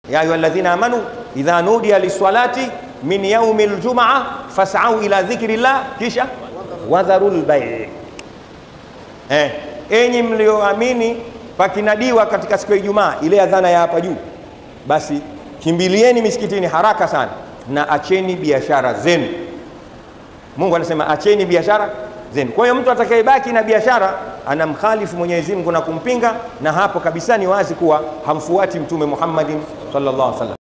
ya ayuha alladhina amanu idha nudiya lissalati min yaumi ljumaa fasau ila dhikri llah, kisha wadharu lbai. Eh, enyi mlioamini, pakinadiwa katika siku ya Ijumaa ile adhana ya hapa juu, basi kimbilieni misikitini haraka sana na acheni biashara zenu. Mungu anasema acheni biashara zenu. Kwa hiyo mtu atakayebaki na biashara anamkhalifu Mwenyezi Mungu na kumpinga, na hapo kabisa ni wazi kuwa hamfuati Mtume Muhammadin sallallahu alaihi wasallam.